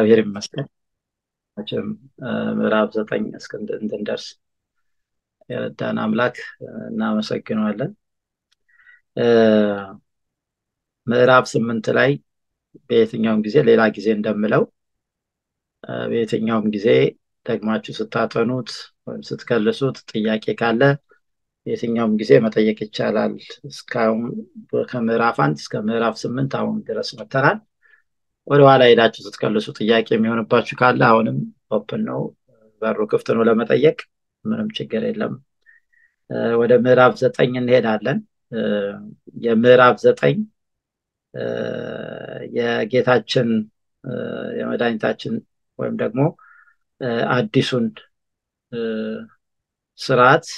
እግዚአብሔር ይመስገን። መቼም ምዕራፍ ዘጠኝ እስክ እንድንደርስ የረዳን አምላክ እናመሰግነዋለን። ምዕራፍ ስምንት ላይ በየትኛውም ጊዜ ሌላ ጊዜ እንደምለው በየትኛውም ጊዜ ደግማችሁ ስታጠኑት ወይም ስትከልሱት ጥያቄ ካለ የትኛውም ጊዜ መጠየቅ ይቻላል። እስካሁን ከምዕራፍ አንድ እስከ ምዕራፍ ስምንት አሁን ድረስ መተናል። ወደኋላ ሄዳችሁ ስትከልሱ ጥያቄ የሚሆንባችሁ ካለ አሁንም ኦፕን ነው፣ በሩ ክፍት ነው ለመጠየቅ፣ ምንም ችግር የለም። ወደ ምዕራፍ ዘጠኝ እንሄዳለን። የምዕራፍ ዘጠኝ የጌታችን የመድኃኒታችን ወይም ደግሞ አዲሱን ስርዓት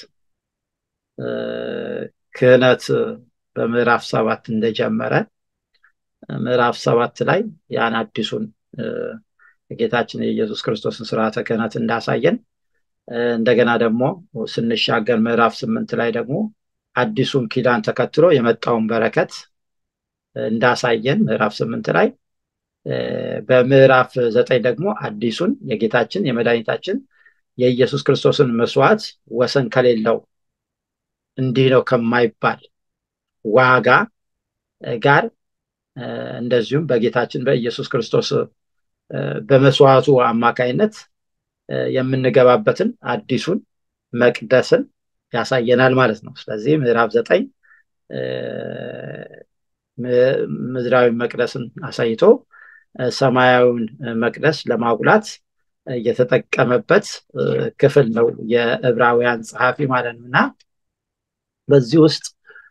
ክህነት በምዕራፍ ሰባት እንደጀመረ ምዕራፍ ሰባት ላይ ያን አዲሱን የጌታችን የኢየሱስ ክርስቶስን ስርዓተ ክህነት እንዳሳየን እንደገና ደግሞ ስንሻገር ምዕራፍ ስምንት ላይ ደግሞ አዲሱን ኪዳን ተከትሎ የመጣውን በረከት እንዳሳየን ምዕራፍ ስምንት ላይ በምዕራፍ ዘጠኝ ደግሞ አዲሱን የጌታችን የመድኃኒታችን የኢየሱስ ክርስቶስን መስዋዕት ወሰን ከሌለው እንዲህ ነው ከማይባል ዋጋ ጋር እንደዚሁም በጌታችን በኢየሱስ ክርስቶስ በመስዋዕቱ አማካይነት የምንገባበትን አዲሱን መቅደስን ያሳየናል ማለት ነው። ስለዚህ ምዕራፍ ዘጠኝ ምድራዊ መቅደስን አሳይቶ ሰማያዊውን መቅደስ ለማጉላት የተጠቀመበት ክፍል ነው የዕብራውያን ጸሐፊ ማለት ነው እና በዚህ ውስጥ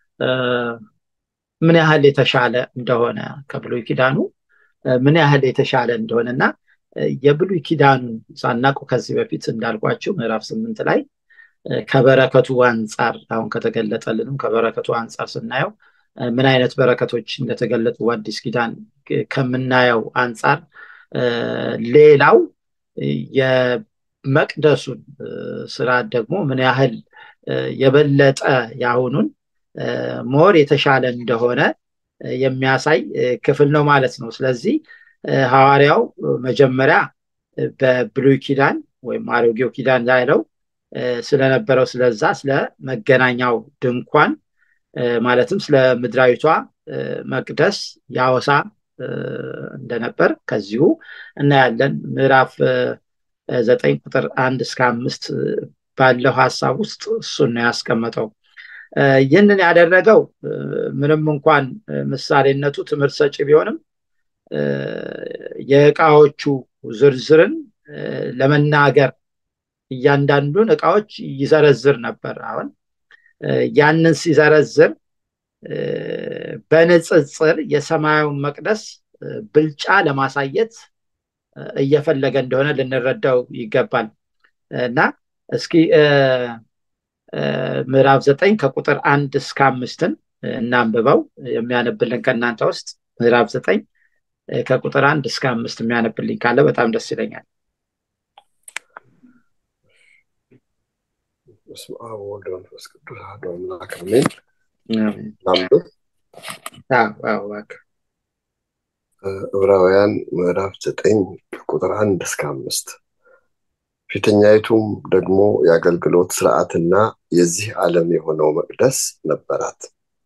ምን ያህል የተሻለ እንደሆነ ከብሉይ ኪዳኑ ምን ያህል የተሻለ እንደሆነ እና የብሉይ ኪዳኑን ሳናቁ ከዚህ በፊት እንዳልኳቸው ምዕራፍ ስምንት ላይ ከበረከቱ አንጻር አሁን ከተገለጠልንም ከበረከቱ አንጻር ስናየው ምን አይነት በረከቶች እንደተገለጡ አዲስ ኪዳን ከምናየው አንጻር ሌላው የመቅደሱን ስርዓት ደግሞ ምን ያህል የበለጠ የአሁኑን ሞር የተሻለ እንደሆነ የሚያሳይ ክፍል ነው ማለት ነው። ስለዚህ ሐዋርያው መጀመሪያ በብሉይ ኪዳን ወይም አሮጌው ኪዳን ያለው ስለነበረው ስለዛ ስለ መገናኛው ድንኳን ማለትም ስለ ምድራዊቷ መቅደስ ያወሳ እንደነበር ከዚሁ እናያለን። ምዕራፍ ዘጠኝ ቁጥር አንድ እስከ አምስት ባለው ሀሳብ ውስጥ እሱን ነው ያስቀመጠው። ይህንን ያደረገው ምንም እንኳን ምሳሌነቱ ትምህርት ሰጪ ቢሆንም የእቃዎቹ ዝርዝርን ለመናገር እያንዳንዱን እቃዎች ይዘረዝር ነበር። አሁን ያንን ሲዘረዝር በንጽጽር የሰማያዊውን መቅደስ ብልጫ ለማሳየት እየፈለገ እንደሆነ ልንረዳው ይገባል እና እስኪ ምዕራፍ ዘጠኝ ከቁጥር አንድ እስከ አምስትን እናንብበው። የሚያነብልን ከእናንተ ውስጥ ምዕራፍ ዘጠኝ ከቁጥር አንድ እስከ አምስት የሚያነብልኝ ካለ በጣም ደስ ይለኛል። በስመ አብ ወወልድ ወመንፈስ ቅዱስ አሐዱ አምላክ አሜን። ላንብብ። ዕብራውያን ምዕራፍ ዘጠኝ ከቁጥር አንድ እስከ አምስት ፊተኛይቱም ደግሞ የአገልግሎት ስርዓትና የዚህ ዓለም የሆነው መቅደስ ነበራት።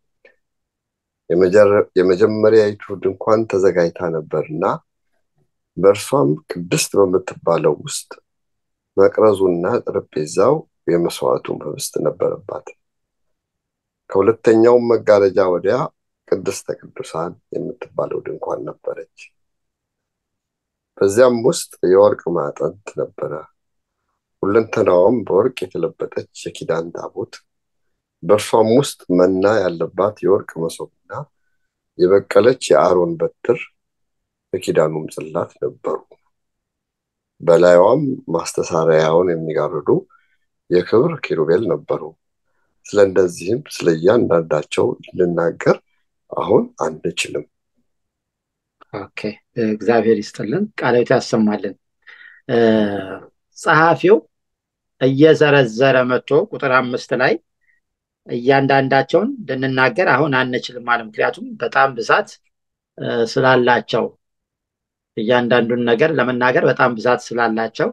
የመጀመሪያይቱ ድንኳን ተዘጋጅታ ነበርና በእርሷም ቅድስት በምትባለው ውስጥ መቅረዙና ጠረጴዛው የመስዋዕቱም ህብስት ነበረባት። ከሁለተኛውም መጋረጃ ወዲያ ቅድስተ ቅዱሳን የምትባለው ድንኳን ነበረች። በዚያም ውስጥ የወርቅ ማዕጠንት ነበረ። ሁለንተናዋም በወርቅ የተለበጠች የኪዳን ታቦት፣ በእርሷም ውስጥ መና ያለባት የወርቅ መሶብና የበቀለች የአሮን በትር የኪዳኑም ጽላት ነበሩ። በላይዋም ማስተሳሪያውን የሚጋርዱ የክብር ኪሩቤል ነበሩ። ስለ እንደዚህም ስለ እያንዳንዳቸው ልናገር አሁን አንችልም። ኦኬ፣ እግዚአብሔር ይስጥልን፣ ቃላዊት ያሰማልን። ጸሐፊው እየዘረዘረ መጥቶ ቁጥር አምስት ላይ እያንዳንዳቸውን ልንናገር አሁን አንችልም አለ። ምክንያቱም በጣም ብዛት ስላላቸው እያንዳንዱን ነገር ለመናገር በጣም ብዛት ስላላቸው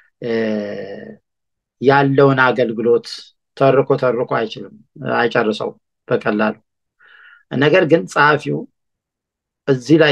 ያለውን አገልግሎት ተርኮ ተርኮ አይችልም አይጨርሰው በቀላሉ ነገር ግን ጸሐፊው እዚህ ላይ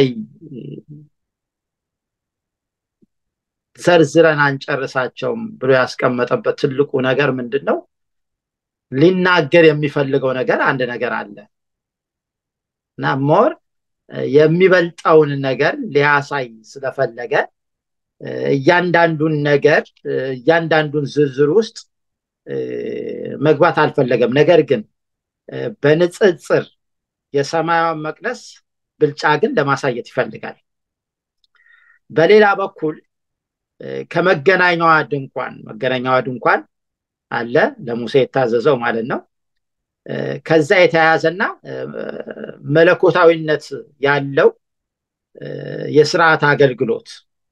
ዘርዝረን አንጨርሳቸውም ብሎ ያስቀመጠበት ትልቁ ነገር ምንድን ነው ሊናገር የሚፈልገው ነገር አንድ ነገር አለ እና ሞር የሚበልጠውን ነገር ሊያሳይ ስለፈለገ እያንዳንዱን ነገር እያንዳንዱን ዝርዝር ውስጥ መግባት አልፈለገም ነገር ግን በንጽጽር የሰማያዊ መቅደስ ብልጫ ግን ለማሳየት ይፈልጋል በሌላ በኩል ከመገናኛዋ ድንኳን መገናኛዋ ድንኳን አለ ለሙሴ የታዘዘው ማለት ነው ከዛ የተያያዘና መለኮታዊነት ያለው የስርዓት አገልግሎት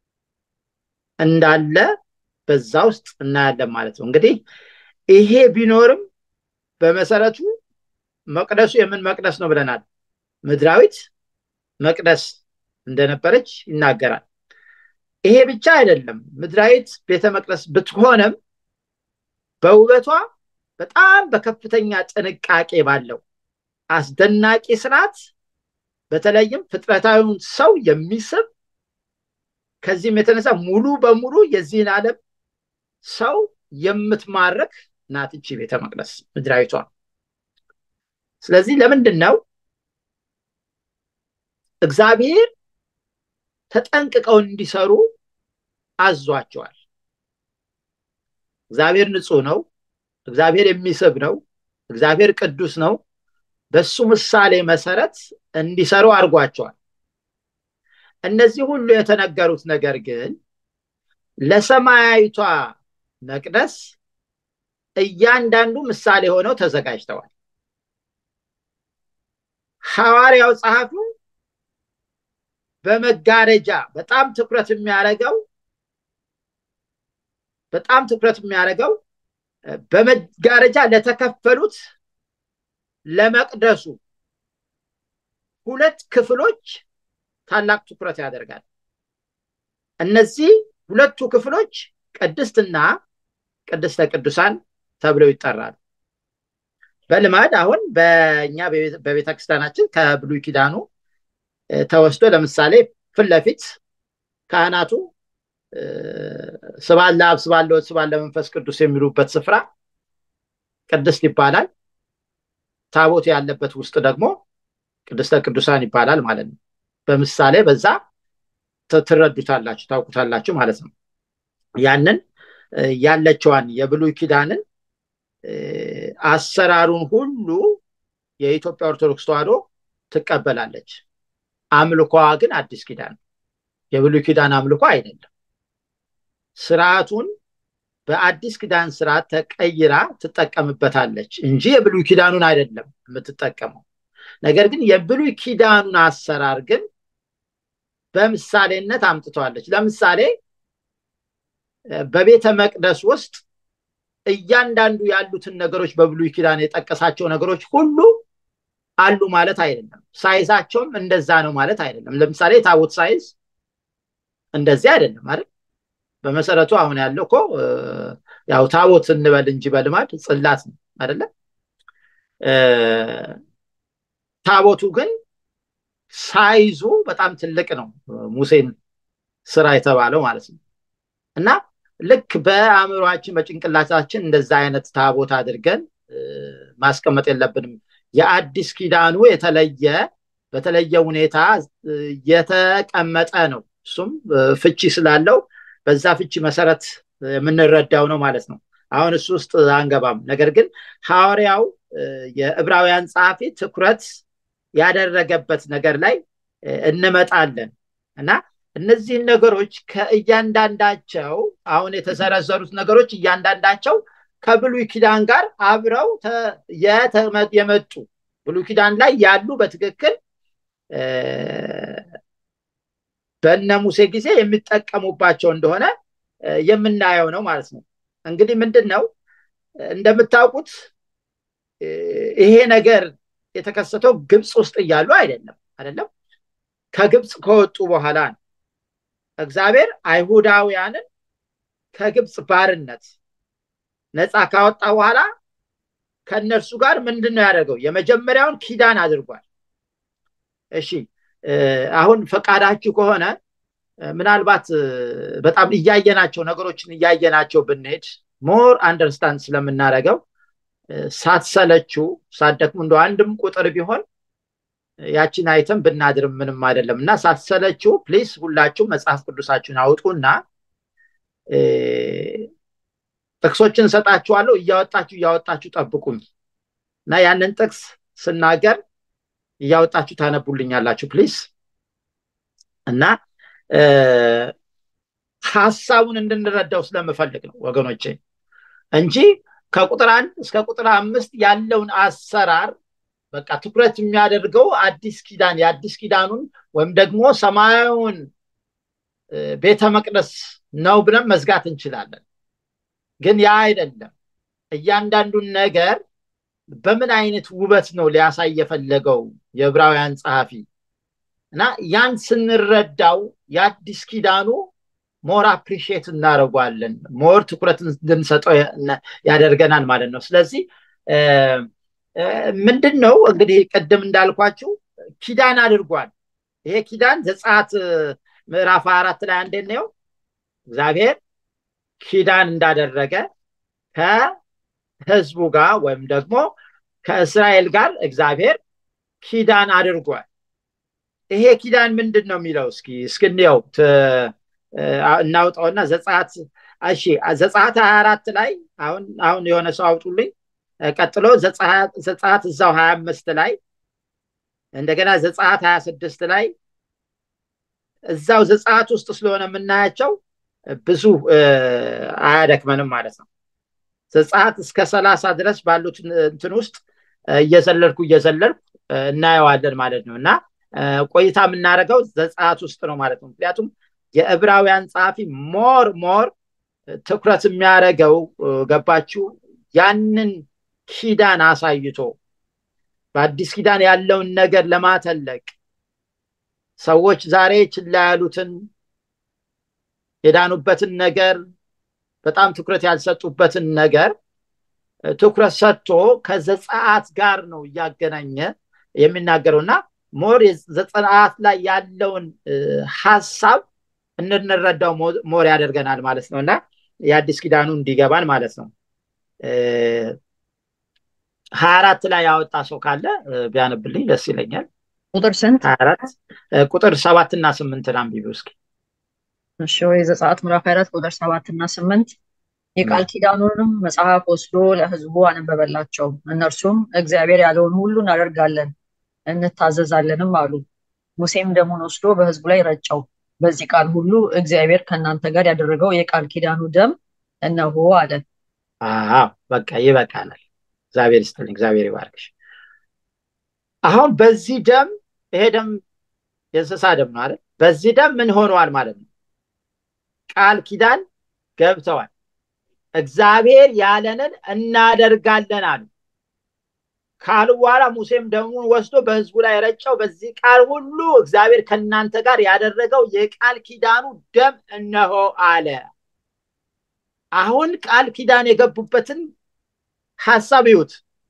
እንዳለ በዛ ውስጥ እናያለን ማለት ነው እንግዲህ ይሄ ቢኖርም በመሰረቱ መቅደሱ የምን መቅደስ ነው ብለናል ምድራዊት መቅደስ እንደነበረች ይናገራል ይሄ ብቻ አይደለም ምድራዊት ቤተ መቅደስ ብትሆንም በውበቷ በጣም በከፍተኛ ጥንቃቄ ባለው አስደናቂ ስርዓት በተለይም ፍጥረታዊውን ሰው የሚስብ ከዚህም የተነሳ ሙሉ በሙሉ የዚህን ዓለም ሰው የምትማርክ ናት እቺ ቤተ መቅደስ ምድራዊቷ ስለዚህ ለምንድን ነው እግዚአብሔር ተጠንቅቀው እንዲሰሩ አዟቸዋል እግዚአብሔር ንጹህ ነው እግዚአብሔር የሚስብ ነው እግዚአብሔር ቅዱስ ነው በሱ ምሳሌ መሰረት እንዲሰሩ አድርጓቸዋል እነዚህ ሁሉ የተነገሩት ነገር ግን ለሰማያዊቷ መቅደስ እያንዳንዱ ምሳሌ ሆነው ተዘጋጅተዋል ሐዋርያው ጸሐፊው በመጋረጃ በጣም ትኩረት የሚያደርገው በጣም ትኩረት የሚያደርገው በመጋረጃ ለተከፈሉት ለመቅደሱ ሁለት ክፍሎች ታላቅ ትኩረት ያደርጋል እነዚህ ሁለቱ ክፍሎች ቅድስትና ቅድስተ ቅዱሳን ተብለው ይጠራሉ በልማድ አሁን በእኛ በቤተ ክርስቲያናችን ከብሉይ ኪዳኑ ተወስዶ ለምሳሌ ፊት ለፊት ካህናቱ ስባለ አብ ስባለ ወልድ ስባለ መንፈስ ቅዱስ የሚሉበት ስፍራ ቅድስት ይባላል ታቦት ያለበት ውስጥ ደግሞ ቅድስተ ቅዱሳን ይባላል ማለት ነው በምሳሌ በዛ ትረዱታላችሁ ታውቁታላችሁ ማለት ነው ያንን ያለችዋን የብሉይ ኪዳንን አሰራሩን ሁሉ የኢትዮጵያ ኦርቶዶክስ ተዋህዶ ትቀበላለች አምልኮዋ ግን አዲስ ኪዳን የብሉይ ኪዳን አምልኮ አይደለም ስርዓቱን በአዲስ ኪዳን ስርዓት ተቀይራ ትጠቀምበታለች እንጂ የብሉይ ኪዳኑን አይደለም የምትጠቀመው ነገር ግን የብሉይ ኪዳኑን አሰራር ግን በምሳሌነት አምጥተዋለች ለምሳሌ በቤተ መቅደስ ውስጥ እያንዳንዱ ያሉትን ነገሮች በብሉይ ኪዳን የጠቀሳቸው ነገሮች ሁሉ አሉ ማለት አይደለም ሳይዛቸውም እንደዛ ነው ማለት አይደለም ለምሳሌ የታቦት ሳይዝ እንደዚህ አይደለም አይደል በመሰረቱ አሁን ያለው እኮ ያው ታቦት እንበል እንጂ በልማድ ጽላት ነው አይደለም ታቦቱ ግን ሳይዙ በጣም ትልቅ ነው ሙሴን ስራ የተባለው ማለት ነው እና ልክ በአእምሯችን በጭንቅላታችን እንደዛ አይነት ታቦት አድርገን ማስቀመጥ የለብንም የአዲስ ኪዳኑ የተለየ በተለየ ሁኔታ የተቀመጠ ነው እሱም ፍቺ ስላለው በዛ ፍቺ መሰረት የምንረዳው ነው ማለት ነው አሁን እሱ ውስጥ አንገባም ነገር ግን ሐዋርያው የዕብራውያን ጸሐፊ ትኩረት ያደረገበት ነገር ላይ እንመጣለን እና እነዚህን ነገሮች ከእያንዳንዳቸው አሁን የተዘረዘሩት ነገሮች እያንዳንዳቸው ከብሉይ ኪዳን ጋር አብረው የመጡ ብሉይ ኪዳን ላይ ያሉ በትክክል በነ ሙሴ ጊዜ የሚጠቀሙባቸው እንደሆነ የምናየው ነው ማለት ነው እንግዲህ ምንድን ነው እንደምታውቁት ይሄ ነገር የተከሰተው ግብፅ ውስጥ እያሉ አይደለም አይደለም ከግብፅ ከወጡ በኋላ ነው እግዚአብሔር አይሁዳውያንን ከግብፅ ባርነት ነፃ ካወጣ በኋላ ከእነርሱ ጋር ምንድን ነው ያደርገው? የመጀመሪያውን ኪዳን አድርጓል። እሺ አሁን ፈቃዳችሁ ከሆነ ምናልባት በጣም እያየናቸው ነገሮችን እያየናቸው ብንሄድ ሞር አንደርስታንድ ስለምናደርገው ሳትሰለችው ሳትደክሙ እንደ አንድም ቁጥር ቢሆን ያችን አይተም ብናድርም ምንም አይደለም እና ሳትሰለችው ፕሊስ ሁላችሁ መጽሐፍ ቅዱሳችሁን አውጡና ጥቅሶችን ሰጣችኋለሁ እያወጣችሁ እያወጣችሁ ጠብቁኝ እና ያንን ጥቅስ ስናገር እያወጣችሁ ታነቡልኛላችሁ ፕሊስ እና ሀሳቡን እንድንረዳው ስለምፈልግ ነው ወገኖቼ እንጂ ከቁጥር አንድ እስከ ቁጥር አምስት ያለውን አሰራር በቃ ትኩረት የሚያደርገው አዲስ ኪዳን የአዲስ ኪዳኑን ወይም ደግሞ ሰማያዊውን ቤተ መቅደስ ነው ብለን መዝጋት እንችላለን ግን ያ አይደለም እያንዳንዱን ነገር በምን አይነት ውበት ነው ሊያሳይ የፈለገው የዕብራውያን ጸሐፊ እና ያን ስንረዳው የአዲስ ኪዳኑ ሞር አፕሪሺየት እናደርጓለን ሞር ትኩረት እንድንሰጠው ያደርገናል ማለት ነው ስለዚህ ምንድን ነው እንግዲህ ቅድም እንዳልኳችሁ ኪዳን አድርጓል ይሄ ኪዳን ዘጻት ምዕራፍ አራት ላይ አንዴ ነው እግዚአብሔር ኪዳን እንዳደረገ ከህዝቡ ጋር ወይም ደግሞ ከእስራኤል ጋር እግዚአብሔር ኪዳን አድርጓል ይሄ ኪዳን ምንድን ነው የሚለው እስኪ እስክንየው እናውጣውና ዘጻት እሺ ዘጻት ሀያ አራት ላይ አሁን አሁን የሆነ ሰው አውጡልኝ ቀጥሎ ዘጻት እዛው ሀያ አምስት ላይ እንደገና ዘጻት ሀያ ስድስት ላይ እዛው ዘጻት ውስጥ ስለሆነ የምናያቸው ብዙ አያደክመንም ማለት ነው ዘጻት እስከ ሰላሳ ድረስ ባሉት እንትን ውስጥ እየዘለልኩ እየዘለልኩ እናየዋለን ማለት ነው እና ቆይታ የምናደርገው ዘጻት ውስጥ ነው ማለት ነው ምክንያቱም የዕብራውያን ጸሐፊ ሞር ሞር ትኩረት የሚያደርገው ገባችሁ ያንን ኪዳን አሳይቶ በአዲስ ኪዳን ያለውን ነገር ለማተለቅ ሰዎች ዛሬ ችላ ያሉትን የዳኑበትን ነገር በጣም ትኩረት ያልሰጡበትን ነገር ትኩረት ሰጥቶ ከዘጸአት ጋር ነው እያገናኘ የሚናገረው እና ሞር ዘጸአት ላይ ያለውን ሀሳብ እንድንረዳው ሞር ያደርገናል ማለት ነው እና የአዲስ ኪዳኑ እንዲገባን ማለት ነው ሀያ አራት ላይ ያወጣ ሰው ካለ ቢያነብልኝ ደስ ይለኛል ቁጥር ስንት ሀያ አራት ቁጥር ሰባት እና ስምንትን አንቢቢ እስኪ እሺ ወይ ዘጸአት ምዕራፍ አራት ቁጥር ሰባት እና ስምንት የቃል ኪዳኑንም መጽሐፍ ወስዶ ለህዝቡ አነበበላቸው እነርሱም እግዚአብሔር ያለውን ሁሉ እናደርጋለን እንታዘዛለንም አሉ ሙሴም ደሙን ወስዶ በህዝቡ ላይ ረጨው በዚህ ቃል ሁሉ እግዚአብሔር ከእናንተ ጋር ያደረገው የቃል ኪዳኑ ደም እነሆ አለ በቃ ይበቃናል እግዚአብሔር ይስጥልኝ እግዚአብሔር ይባርክሽ አሁን በዚህ ደም ይሄ ደም የእንስሳ ደም ነው አይደል በዚህ ደም ምን ሆነዋል ማለት ነው ቃል ኪዳን ገብተዋል እግዚአብሔር ያለንን እናደርጋለን አሉ ካሉ በኋላ ሙሴም ደሙን ወስዶ በህዝቡ ላይ ረጨው በዚህ ቃል ሁሉ እግዚአብሔር ከእናንተ ጋር ያደረገው የቃል ኪዳኑ ደም እነሆ አለ አሁን ቃል ኪዳን የገቡበትን ሀሳብ ይዩት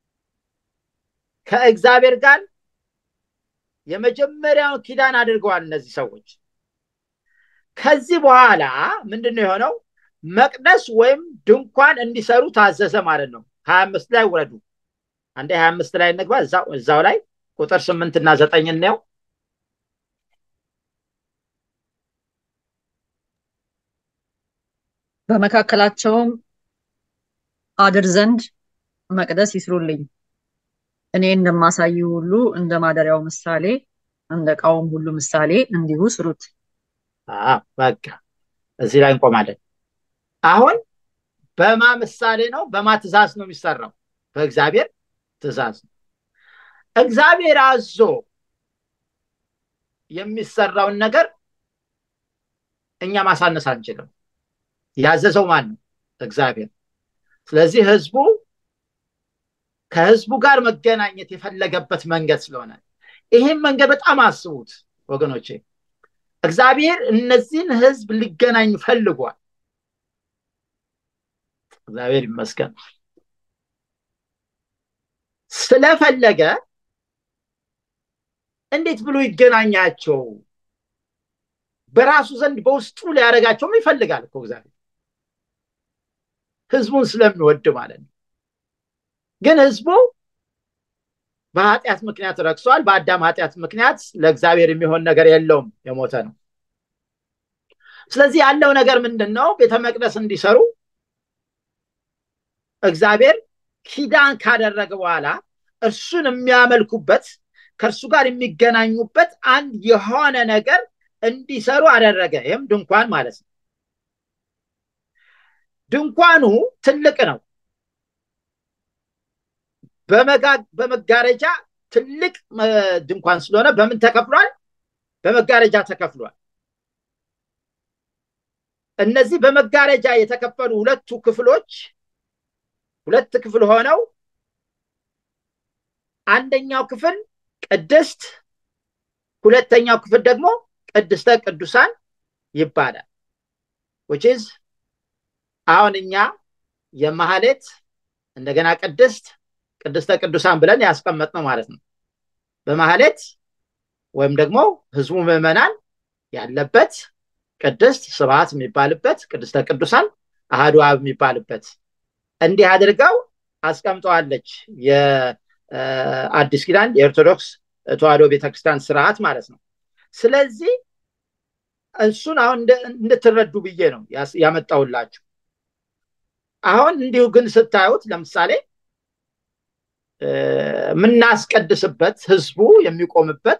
ከእግዚአብሔር ጋር የመጀመሪያውን ኪዳን አድርገዋል እነዚህ ሰዎች ከዚህ በኋላ ምንድን ነው የሆነው መቅደስ ወይም ድንኳን እንዲሰሩ ታዘዘ ማለት ነው ሀያ አምስት ላይ ውረዱ አንዴ ሀያ አምስት ላይ እንግባ እዛው ላይ ቁጥር ስምንት እና ዘጠኝ እንየው በመካከላቸውም አድር ዘንድ መቅደስ ይስሩልኝ እኔ እንደማሳይ ሁሉ እንደ ማደሪያው ምሳሌ እንደ እቃውም ሁሉ ምሳሌ እንዲሁ ስሩት በቃ እዚህ ላይ እንቆማለን አሁን በማ ምሳሌ ነው በማ ትእዛዝ ነው የሚሰራው በእግዚአብሔር ትእዛዝ ነው እግዚአብሔር አዞ የሚሰራውን ነገር እኛ ማሳነስ አንችልም ያዘዘው ማን ነው እግዚአብሔር ስለዚህ ህዝቡ ከህዝቡ ጋር መገናኘት የፈለገበት መንገድ ስለሆነ ይህም መንገድ በጣም አስቡት ወገኖቼ እግዚአብሔር እነዚህን ህዝብ ሊገናኝ ፈልጓል እግዚአብሔር ይመስገን ስለፈለገ እንዴት ብሎ ይገናኛቸው በራሱ ዘንድ በውስጡ ሊያደረጋቸውም ይፈልጋል እኮ እግዚአብሔር ህዝቡን ስለሚወድ ማለት ነው ግን ህዝቡ በኃጢአት ምክንያት ረክሷል በአዳም ኃጢአት ምክንያት ለእግዚአብሔር የሚሆን ነገር የለውም የሞተ ነው ስለዚህ ያለው ነገር ምንድን ነው ቤተ መቅደስ እንዲሰሩ እግዚአብሔር ኪዳን ካደረገ በኋላ እርሱን የሚያመልኩበት ከእርሱ ጋር የሚገናኙበት አንድ የሆነ ነገር እንዲሰሩ አደረገ ይህም ድንኳን ማለት ነው ድንኳኑ ትልቅ ነው በመጋረጃ ትልቅ ድንኳን ስለሆነ በምን ተከፍሏል በመጋረጃ ተከፍሏል እነዚህ በመጋረጃ የተከፈሉ ሁለቱ ክፍሎች ሁለት ክፍል ሆነው አንደኛው ክፍል ቅድስት ሁለተኛው ክፍል ደግሞ ቅድስተ ቅዱሳን ይባላል ውችዝ አሁን እኛ የማህሌት እንደገና ቅድስት ቅድስተ ቅዱሳን ብለን ያስቀመጥነው ማለት ነው በማህሌት ወይም ደግሞ ህዝቡ ምዕመናን ያለበት ቅድስት ስብሐት የሚባልበት ቅድስተ ቅዱሳን አህዱ አብ የሚባልበት እንዲህ አድርገው አስቀምጠዋለች የአዲስ ኪዳን የኦርቶዶክስ ተዋህዶ ቤተክርስቲያን ስርዓት ማለት ነው ስለዚህ እሱን አሁን እንድትረዱ ብዬ ነው ያመጣውላችሁ አሁን እንዲሁ ግን ስታዩት ለምሳሌ የምናስቀድስበት ህዝቡ የሚቆምበት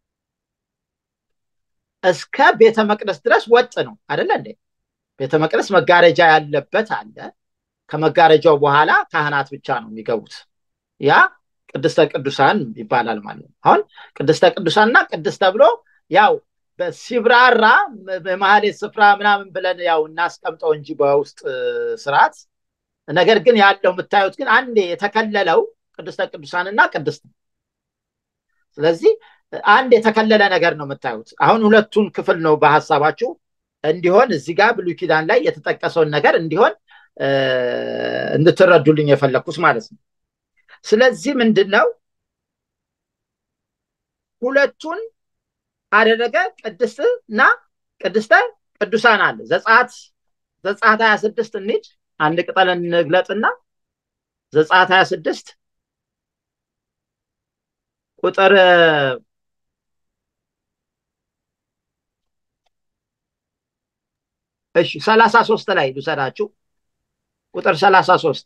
እስከ ቤተ መቅደስ ድረስ ወጥ ነው አደለ እንዴ ቤተ መቅደስ መጋረጃ ያለበት አለ ከመጋረጃው በኋላ ካህናት ብቻ ነው የሚገቡት ያ ቅድስተ ቅዱሳን ይባላል ማለት ነው አሁን ቅድስተ ቅዱሳን እና ቅድስት ተብሎ ያው ሲብራራ የማህሌት ስፍራ ምናምን ብለን ያው እናስቀምጠው እንጂ በውስጥ ስርዓት ነገር ግን ያለው የምታዩት ግን አንዴ የተከለለው ቅድስተ ቅዱሳን እና ቅድስት ስለዚህ አንድ የተከለለ ነገር ነው የምታዩት አሁን ሁለቱን ክፍል ነው በሀሳባችሁ እንዲሆን እዚህ ጋር ብሉይ ኪዳን ላይ የተጠቀሰውን ነገር እንዲሆን እንድትረዱልኝ የፈለግኩት ማለት ነው ስለዚህ ምንድን ነው ሁለቱን አደረገ ቅድስት እና ቅድስተ ቅዱሳን አለ ዘጻት ዘጻት ሀያ ስድስት እንሂድ አንድ ቅጠል እንግለጥና ዘጻት ሀያ ስድስት ቁጥር እሺ ሰላሳ ሶስት ላይ ልውሰዳችሁ ቁጥር ሰላሳ ሶስት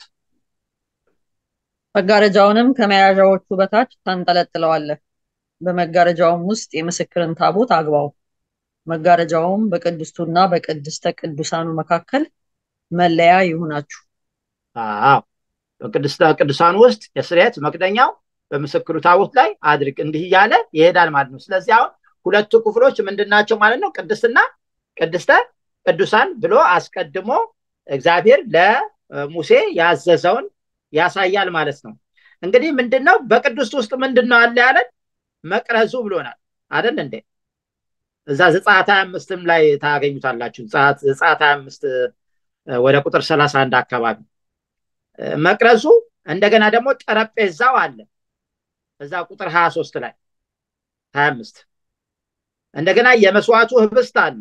መጋረጃውንም ከመያዣዎቹ በታች ታንጠለጥለዋለህ በመጋረጃውም ውስጥ የምስክርን ታቦት አግባው መጋረጃውም በቅድስቱና በቅድስተ ቅዱሳኑ መካከል መለያ ይሁናችሁ አዎ በቅድስተ ቅዱሳኑ ውስጥ የስርየት መክደኛው በምስክሩ ታቦት ላይ አድርግ እንዲህ እያለ ይሄዳል ማለት ነው ስለዚህ አሁን ሁለቱ ክፍሎች ምንድናቸው ማለት ነው ቅድስትና ቅድስተ ቅዱሳን ብሎ አስቀድሞ እግዚአብሔር ለሙሴ ያዘዘውን ያሳያል ማለት ነው እንግዲህ ምንድነው በቅዱስ ውስጥ ምንድነው አለ ያለን መቅረዙ ብሎናል አደል እንዴ እዛ ዘጻት ሀያ አምስትም ላይ ታገኙታላችሁ ዘጻት ሀያ አምስት ወደ ቁጥር ሰላሳ አንድ አካባቢ መቅረዙ እንደገና ደግሞ ጠረጴዛው አለ እዛ ቁጥር ሀያ ሶስት ላይ ሀያ አምስት እንደገና የመስዋዕቱ ህብስት አለ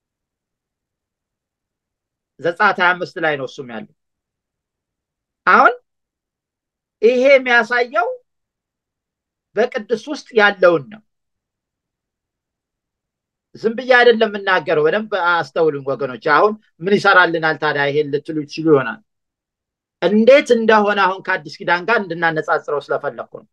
ዘጻት ሀያ አምስት ላይ ነው እሱም ያለው አሁን ይሄ የሚያሳየው በቅዱስ ውስጥ ያለውን ነው ዝም ብዬ አይደለም የምናገረው በደንብ አስተውሉን ወገኖች አሁን ምን ይሰራልናል ታዲያ ይሄን ልትሉ ይችሉ ይሆናል እንዴት እንደሆነ አሁን ከአዲስ ኪዳን ጋር እንድናነጻጽረው ስለፈለግኩ ነው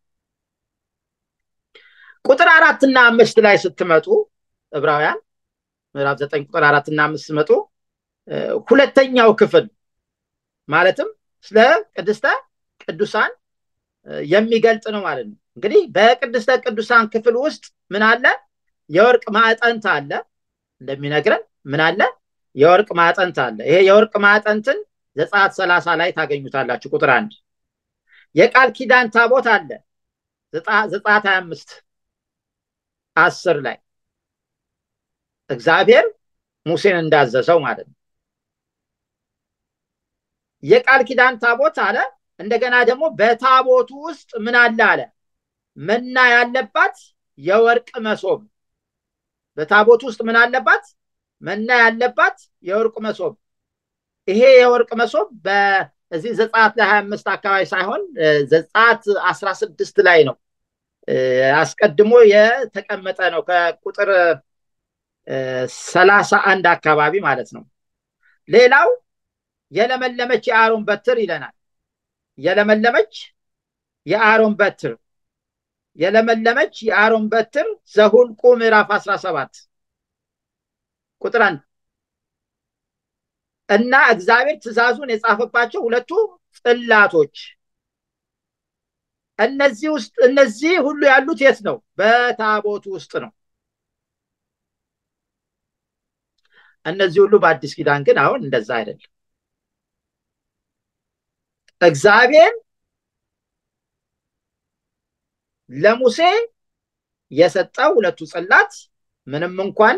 ቁጥር አራትና አምስት ላይ ስትመጡ ዕብራውያን ምዕራፍ ዘጠኝ ቁጥር አራትና አምስት ስትመጡ ሁለተኛው ክፍል ማለትም ስለ ቅድስተ ቅዱሳን የሚገልጽ ነው ማለት ነው እንግዲህ በቅድስተ ቅዱሳን ክፍል ውስጥ ምን አለ የወርቅ ማዕጠንት አለ እንደሚነግረን ምን አለ የወርቅ ማዕጠንት አለ ይሄ የወርቅ ማዕጠንትን ዘጸአት ሰላሳ ላይ ታገኙታላችሁ ቁጥር አንድ የቃል ኪዳን ታቦት አለ ዘጸአት ሀያ አምስት አስር ላይ እግዚአብሔር ሙሴን እንዳዘዘው ማለት ነው። የቃል ኪዳን ታቦት አለ። እንደገና ደግሞ በታቦቱ ውስጥ ምን አለ አለ መና ያለባት የወርቅ መሶብ። በታቦቱ ውስጥ ምን አለባት? መና ያለባት የወርቅ መሶብ። ይሄ የወርቅ መሶብ በዚህ ዘጸአት ላይ ሀያ አምስት አካባቢ ሳይሆን ዘጸአት አስራ ስድስት ላይ ነው አስቀድሞ የተቀመጠ ነው ከቁጥር ሰላሳ አንድ አካባቢ ማለት ነው። ሌላው የለመለመች የአሮን በትር ይለናል። የለመለመች የአሮን በትር የለመለመች የአሮን በትር ዘሁልቁ ምዕራፍ አስራ ሰባት ቁጥር አንድ እና እግዚአብሔር ትእዛዙን የጻፈባቸው ሁለቱ ጽላቶች እነዚህ ውስጥ እነዚህ ሁሉ ያሉት የት ነው? በታቦቱ ውስጥ ነው። እነዚህ ሁሉ በአዲስ ኪዳን ግን አሁን እንደዛ አይደለም። እግዚአብሔር ለሙሴ የሰጠው ሁለቱ ጽላት ምንም እንኳን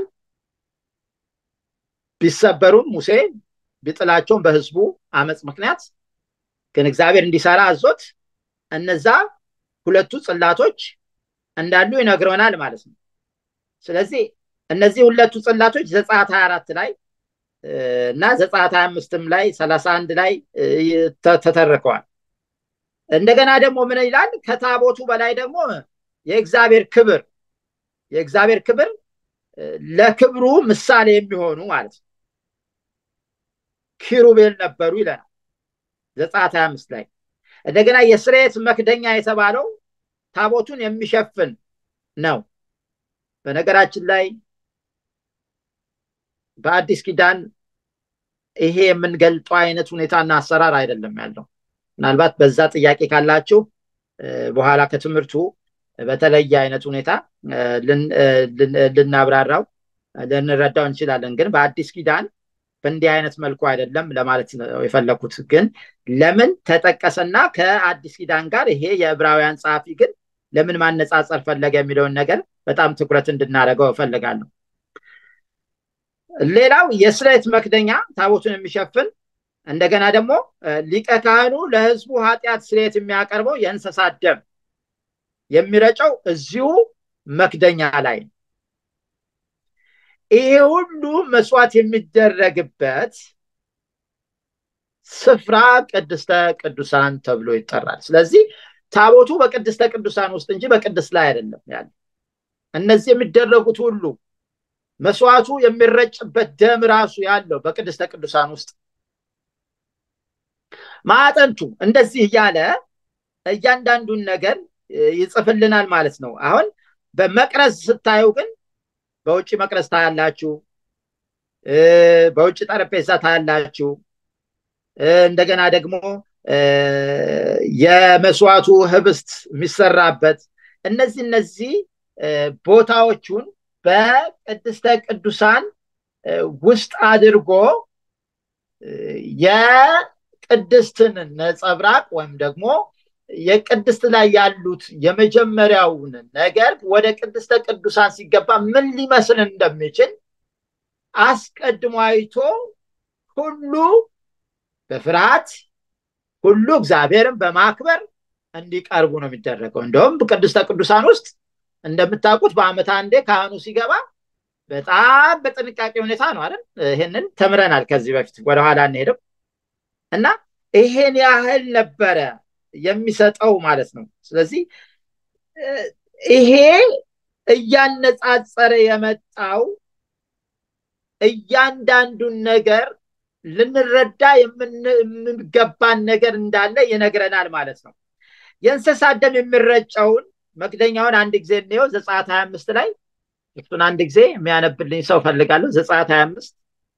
ቢሰበሩም ሙሴ ቢጥላቸውም በሕዝቡ አመፅ ምክንያት ግን እግዚአብሔር እንዲሰራ አዞት እነዛ ሁለቱ ጽላቶች እንዳሉ ይነግረናል ማለት ነው። ስለዚህ እነዚህ ሁለቱ ጽላቶች ዘጸአት 24 ላይ እና ዘጸአት 25ም ላይ 31 ላይ ተተርከዋል። እንደገና ደግሞ ምን ይላል? ከታቦቱ በላይ ደግሞ የእግዚአብሔር ክብር የእግዚአብሔር ክብር ለክብሩ ምሳሌ የሚሆኑ ማለት ነው ኪሩቤል ነበሩ ይለናል ዘጸአት 25 ላይ። እንደገና የስርየት መክደኛ የተባለው ታቦቱን የሚሸፍን ነው። በነገራችን ላይ በአዲስ ኪዳን ይሄ የምንገልጠው አይነት ሁኔታና አሰራር አይደለም ያለው። ምናልባት በዛ ጥያቄ ካላችሁ በኋላ ከትምህርቱ በተለየ አይነት ሁኔታ ልናብራራው ልንረዳው እንችላለን። ግን በአዲስ ኪዳን በእንዲህ አይነት መልኩ አይደለም ለማለት ነው የፈለኩት። ግን ለምን ተጠቀሰና ከአዲስ ኪዳን ጋር ይሄ የዕብራውያን ጸሐፊ ግን ለምን ማነጻጸር ፈለገ የሚለውን ነገር በጣም ትኩረት እንድናደርገው እፈልጋለሁ። ሌላው የስርየት መክደኛ ታቦቱን የሚሸፍን እንደገና ደግሞ ሊቀ ካህኑ ለሕዝቡ ኃጢአት ስርየት የሚያቀርበው የእንስሳት ደም የሚረጨው እዚሁ መክደኛ ላይ ነው። ይሄ ሁሉ መስዋዕት የሚደረግበት ስፍራ ቅድስተ ቅዱሳን ተብሎ ይጠራል። ስለዚህ ታቦቱ በቅድስተ ቅዱሳን ውስጥ እንጂ በቅድስት ላይ አይደለም ያለ። እነዚህ የሚደረጉት ሁሉ መስዋዕቱ የሚረጭበት ደም ራሱ ያለው በቅድስተ ቅዱሳን ውስጥ ማዕጠንቱ እንደዚህ እያለ እያንዳንዱን ነገር ይጽፍልናል ማለት ነው። አሁን በመቅረዝ ስታዩ ግን በውጭ መቅረዝ ታያላችሁ፣ በውጭ ጠረጴዛ ታያላችሁ። እንደገና ደግሞ የመስዋዕቱ ህብስት የሚሰራበት እነዚህ እነዚህ ቦታዎቹን በቅድስተ ቅዱሳን ውስጥ አድርጎ የቅድስትን ነጸብራቅ ወይም ደግሞ የቅድስት ላይ ያሉት የመጀመሪያውን ነገር ወደ ቅድስተ ቅዱሳን ሲገባ ምን ሊመስል እንደሚችል አስቀድሞ አይቶ ሁሉ በፍርሃት ሁሉ እግዚአብሔርን በማክበር እንዲቀርቡ ነው የሚደረገው። እንደውም ቅድስተ ቅዱሳን ውስጥ እንደምታውቁት በዓመት አንዴ ካህኑ ሲገባ በጣም በጥንቃቄ ሁኔታ ነው አይደል? ይሄንን ተምረናል ከዚህ በፊት ወደኋላ እንሄድም እና ይሄን ያህል ነበረ የሚሰጠው ማለት ነው። ስለዚህ ይሄ እያነጻጸረ የመጣው እያንዳንዱን ነገር ልንረዳ የምንገባን ነገር እንዳለ ይነግረናል ማለት ነው። የእንስሳት ደም የሚረጨውን መክደኛውን አንድ ጊዜ እንየው። ዘጸአት ሀያ አምስት ላይ እሱን አንድ ጊዜ የሚያነብልኝ ሰው ፈልጋለሁ። ዘጸአት ሀያ አምስት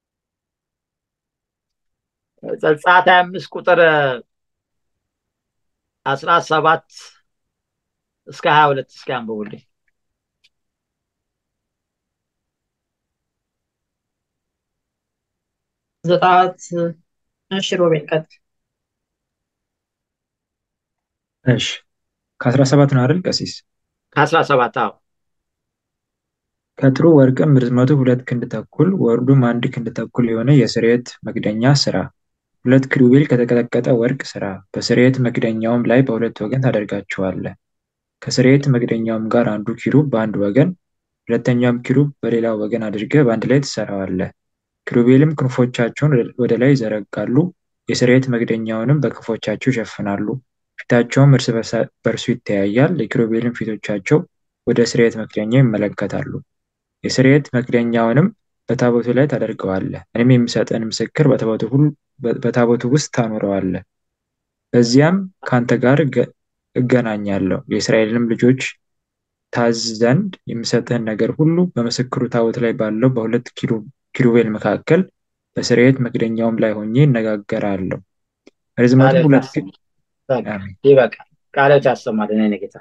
ዘጸአት ሀያ አምስት ቁጥር አስራ ሰባት እስከ ሀያ ሁለት እስከ አንብቡልኝ። ዘጸአት እሺ፣ ሮቤል ቀጥል። እሺ ከአስራ ሰባት ነው አይደል ቀሲስ? ከአስራ ሰባት አዎ ከጥሩ ወርቅም ርዝመቱ ሁለት ክንድ ተኩል ወርዱም አንድ ክንድ ተኩል የሆነ የስርየት መክደኛ ሥራ። ሁለት ኪሩቤል ከተቀጠቀጠ ወርቅ ሥራ። በስርየት መክደኛውም ላይ በሁለት ወገን ታደርጋቸዋለህ። ከስርየት መክደኛውም ጋር አንዱ ኪሩብ በአንድ ወገን፣ ሁለተኛውም ኪሩብ በሌላው ወገን አድርገህ በአንድ ላይ ትሠራዋለህ። ኪሩቤልም ክንፎቻቸውን ወደ ላይ ይዘረጋሉ፣ የስርየት መክደኛውንም በክንፎቻቸው ይሸፍናሉ። ፊታቸውም እርስ በርሱ ይተያያል። የኪሩቤልም ፊቶቻቸው ወደ ስርየት መክደኛው ይመለከታሉ። የስርየት መክደኛውንም በታቦቱ ላይ ታደርገዋለህ። እኔም የምሰጥህን ምስክር በታቦቱ ውስጥ ታኖረዋለህ። በዚያም ከአንተ ጋር እገናኛለሁ። የእስራኤልንም ልጆች ታዝ ዘንድ የምሰጥህን ነገር ሁሉ በምስክሩ ታቦት ላይ ባለው በሁለት ኪሩቤል መካከል በስርየት መክደኛውም ላይ ሆኜ እነጋገራለሁ። ርዝመቱ ሁለት ይበቃል። ቃሎት ያሰማልን የእኔ ጌታ።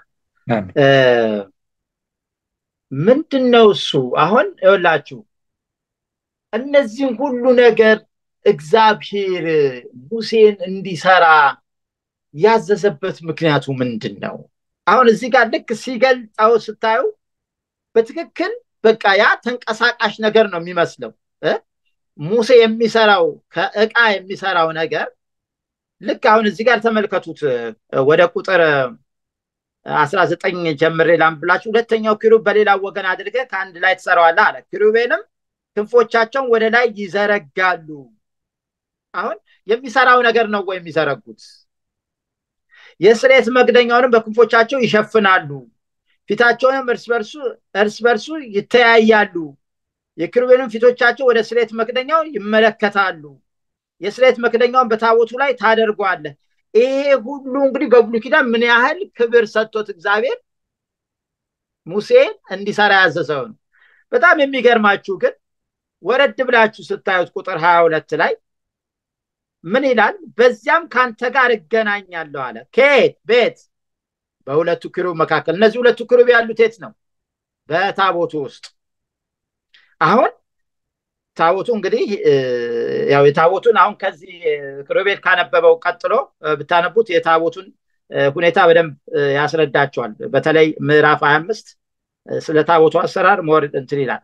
ምንድን ነው እሱ? አሁን ይኸውላችሁ እነዚህን ሁሉ ነገር እግዚአብሔር ሙሴን እንዲሰራ ያዘዘበት ምክንያቱ ምንድን ነው? አሁን እዚህ ጋር ልክ ሲገልጸው ስታዩ በትክክል በቃ ያ ተንቀሳቃሽ ነገር ነው የሚመስለው። ሙሴ የሚሰራው ከእቃ የሚሰራው ነገር ልክ አሁን እዚህ ጋር ተመልከቱት። ወደ ቁጥር አስራ ዘጠኝ ጀምሬ ላንብላችሁ። ሁለተኛው ኪሩብ በሌላው ወገን አድርገህ ከአንድ ላይ ትሰራዋለህ አለ። ኪሩቤልም ክንፎቻቸውን ወደ ላይ ይዘረጋሉ። አሁን የሚሰራው ነገር ነው ወይ የሚዘረጉት? የስርየት መክደኛውንም በክንፎቻቸው ይሸፍናሉ። ፊታቸውንም እርስ በርሱ እርስ በርሱ ይተያያሉ። የኪሩቤልም ፊቶቻቸው ወደ ስርየት መክደኛው ይመለከታሉ። የስርየት መክደኛውን በታቦቱ ላይ ታደርጓለህ። ይሄ ሁሉ እንግዲህ በብሉይ ኪዳን ምን ያህል ክብር ሰጥቶት እግዚአብሔር ሙሴን እንዲሰራ ያዘዘው ነው። በጣም የሚገርማችሁ ግን ወረድ ብላችሁ ስታዩት ቁጥር ሀያ ሁለት ላይ ምን ይላል? በዚያም ከአንተ ጋር እገናኛለሁ አለ። ከየት ቤት? በሁለቱ ኪሩብ መካከል። እነዚህ ሁለቱ ኪሩብ ያሉት የት ነው? በታቦቱ ውስጥ። አሁን ታቦቱ እንግዲህ ያው የታቦቱን አሁን ከዚህ ኪሩቤል ካነበበው ቀጥሎ ብታነቡት የታቦቱን ሁኔታ በደንብ ያስረዳቸዋል። በተለይ ምዕራፍ ሀያ አምስት ስለ ታቦቱ አሰራር ሞር እንትን ይላል።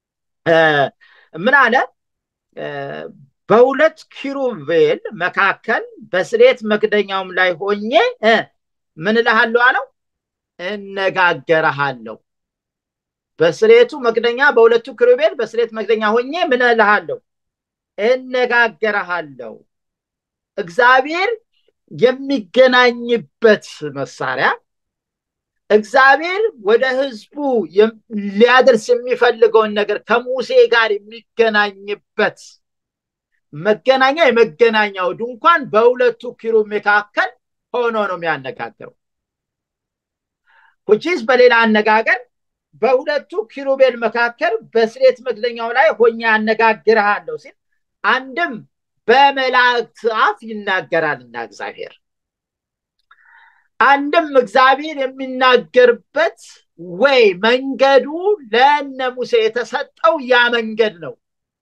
ምን አለ? በሁለት ኪሩቤል መካከል በስርየት መክደኛውም ላይ ሆኜ ምን እልሃለሁ አለው፣ እነጋገረሃለሁ። በስርየቱ መክደኛ በሁለቱ ኪሩቤል በስርየት መክደኛ ሆኜ ምን እልሃለሁ፣ እነጋገረሃለሁ። እግዚአብሔር የሚገናኝበት መሳሪያ እግዚአብሔር ወደ ህዝቡ ሊያደርስ የሚፈልገውን ነገር ከሙሴ ጋር የሚገናኝበት መገናኛ የመገናኛው ድንኳን በሁለቱ ኪሩብ መካከል ሆኖ ነው የሚያነጋግረው። ሁቺስ በሌላ አነጋገር በሁለቱ ኪሩቤል መካከል በስርየት መክደኛው ላይ ሆኜ ያነጋግርሃለሁ ሲል አንድም በመላእክት አፍ ይናገራልና እግዚአብሔር አንድም እግዚአብሔር የሚናገርበት ወይ መንገዱ ለነ ሙሴ የተሰጠው ያ መንገድ ነው።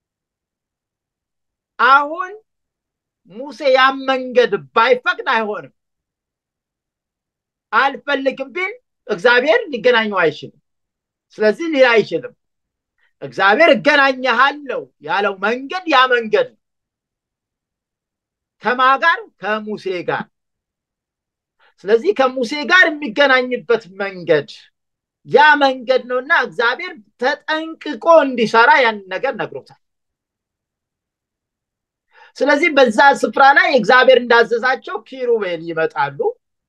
አሁን ሙሴ ያን መንገድ ባይፈቅድ አይሆንም። አልፈልግም ቢል እግዚአብሔር ሊገናኘው አይችልም። ስለዚህ ሊል አይችልም። እግዚአብሔር እገናኘሃለሁ ያለው መንገድ ያ መንገድ ነው። ከማ ጋር? ከሙሴ ጋር። ስለዚህ ከሙሴ ጋር የሚገናኝበት መንገድ ያ መንገድ ነውና እግዚአብሔር ተጠንቅቆ እንዲሰራ ያን ነገር ነግሮታል። ስለዚህ በዛ ስፍራ ላይ እግዚአብሔር እንዳዘዛቸው ኪሩቤል ይመጣሉ፣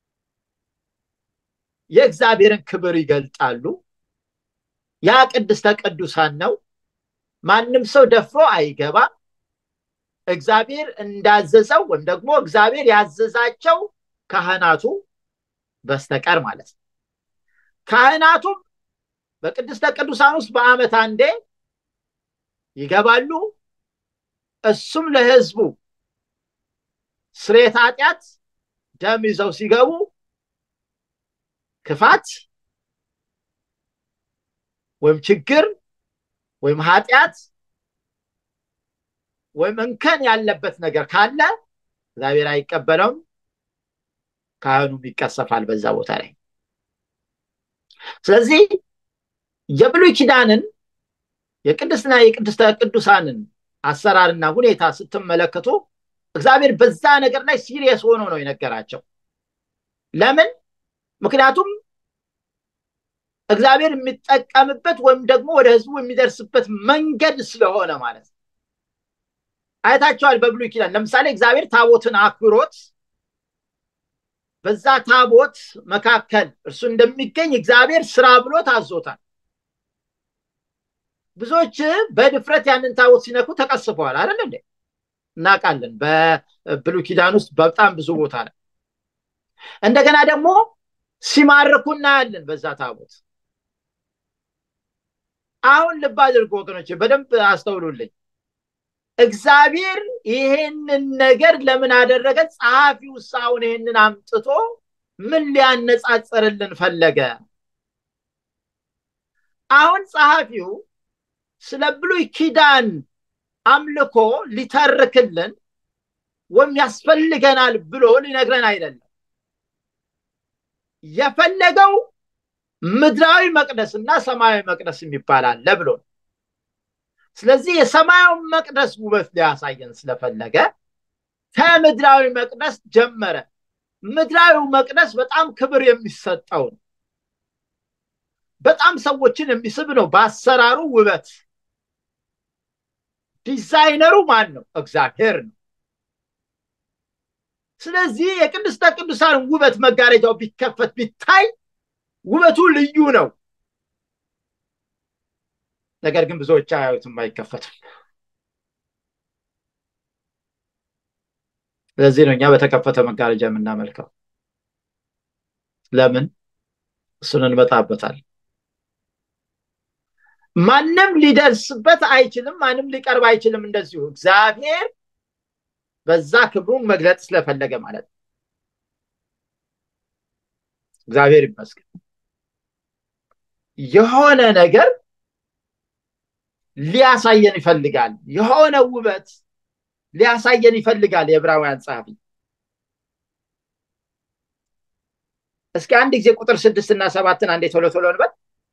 የእግዚአብሔርን ክብር ይገልጣሉ። ያ ቅድስተ ቅዱሳን ነው። ማንም ሰው ደፍሮ አይገባም። እግዚአብሔር እንዳዘዘው ወይም ደግሞ እግዚአብሔር ያዘዛቸው ካህናቱ በስተቀር ማለት ነው። ካህናቱም በቅድስተ ቅዱሳን ውስጥ በዓመት አንዴ ይገባሉ። እሱም ለሕዝቡ ስርየተ ኃጢአት ደም ይዘው ሲገቡ ክፋት ወይም ችግር ወይም ኃጢአት ወይም እንከን ያለበት ነገር ካለ እግዚአብሔር አይቀበለውም። ካህኑም ይቀሰፋል በዛ ቦታ ላይ። ስለዚህ የብሉይ ኪዳንን የቅድስና የቅድስተ ቅዱሳንን አሰራርና ሁኔታ ስትመለከቱ እግዚአብሔር በዛ ነገር ላይ ሲሪየስ ሆኖ ነው የነገራቸው። ለምን? ምክንያቱም እግዚአብሔር የሚጠቀምበት ወይም ደግሞ ወደ ህዝቡ የሚደርስበት መንገድ ስለሆነ ማለት ነው። አይታቸዋል። በብሉይ ኪዳን ለምሳሌ እግዚአብሔር ታቦትን አክብሮት በዛ ታቦት መካከል እርሱ እንደሚገኝ እግዚአብሔር ስራ ብሎ ታዞታል። ብዙዎች በድፍረት ያንን ታቦት ሲነኩ ተቀስፈዋል አይደል እንዴ? እናውቃለን። በብሉይ ኪዳን ውስጥ በጣም ብዙ ቦታ ላይ እንደገና ደግሞ ሲማርኩ እናያለን በዛ ታቦት። አሁን ልብ አድርጉ ወገኖች፣ በደንብ አስተውሉልኝ። እግዚአብሔር ይሄንን ነገር ለምን አደረገ? ጸሐፊው አሁን ይሄንን አምጥቶ ምን ሊያነጻጽርልን ፈለገ? አሁን ጸሐፊው ስለ ብሉይ ኪዳን አምልኮ ሊተርክልን ወይም ያስፈልገናል ብሎ ሊነግረን አይደለም። የፈለገው ምድራዊ መቅደስ እና ሰማያዊ መቅደስ የሚባል አለ ብሎ ነው። ስለዚህ የሰማያዊ መቅደስ ውበት ሊያሳየን ስለፈለገ ከምድራዊ መቅደስ ጀመረ። ምድራዊው መቅደስ በጣም ክብር የሚሰጠው ነው። በጣም ሰዎችን የሚስብ ነው። በአሰራሩ ውበት ዲዛይነሩ ማን ነው? እግዚአብሔር ነው። ስለዚህ የቅድስተ ቅዱሳን ውበት መጋረጃው ቢከፈት ቢታይ ውበቱ ልዩ ነው። ነገር ግን ብዙዎች አያዩትም፣ አይከፈትም። ስለዚህ ነው እኛ በተከፈተ መጋረጃ የምናመልከው። ለምን? እሱን እንመጣበታል። ማንም ሊደርስበት አይችልም፣ ማንም ሊቀርብ አይችልም። እንደዚሁ እግዚአብሔር በዛ ክብሩን መግለጥ ስለፈለገ ማለት ነው። እግዚአብሔር ይመስገን። የሆነ ነገር ሊያሳየን ይፈልጋል። የሆነ ውበት ሊያሳየን ይፈልጋል። የዕብራውያን ጸሐፊ እስኪ አንድ ጊዜ ቁጥር ስድስት እና ሰባትን አንዴ ቶሎ ቶሎ እንበል።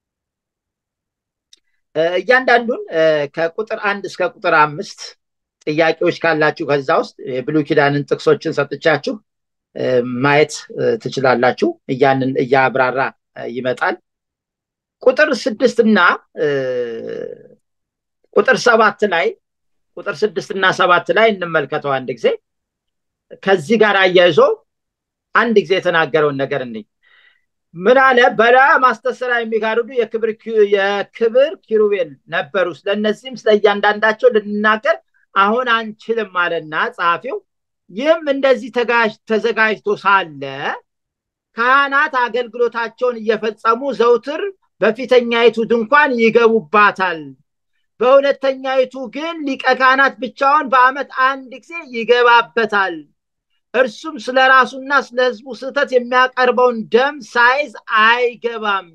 እያንዳንዱን ከቁጥር አንድ እስከ ቁጥር አምስት ጥያቄዎች ካላችሁ ከዛ ውስጥ የብሉይ ኪዳንን ጥቅሶችን ሰጥቻችሁ ማየት ትችላላችሁ። እያንን እያብራራ ይመጣል። ቁጥር ስድስት እና ቁጥር ሰባት ላይ ቁጥር ስድስት እና ሰባት ላይ እንመልከተው አንድ ጊዜ ከዚህ ጋር አያይዞ አንድ ጊዜ የተናገረውን ነገር እንይ። ምን አለ? በላዩ ማስተስሪያ የሚጋርዱ የክብር ኪሩቤል ነበሩ። ስለእነዚህም ስለ እያንዳንዳቸው ልንናገር አሁን አንችልም አለና ጸሐፊው። ይህም እንደዚህ ተዘጋጅቶ ሳለ ካህናት አገልግሎታቸውን እየፈጸሙ ዘውትር በፊተኛይቱ ድንኳን ይገቡባታል። በሁለተኛይቱ ግን ሊቀ ካህናት ብቻውን በዓመት አንድ ጊዜ ይገባበታል። እርሱም ስለ ራሱና ስለ ሕዝቡ ስህተት የሚያቀርበውን ደም ሳይዝ አይገባም።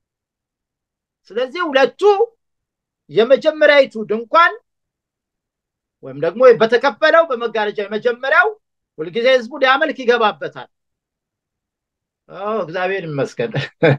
ስለዚህ ሁለቱ የመጀመሪያይቱ ድንኳን ወይም ደግሞ በተከፈለው በመጋረጃ የመጀመሪያው ሁልጊዜ ሕዝቡ ሊያመልክ ይገባበታል። እግዚአብሔር ይመስገን።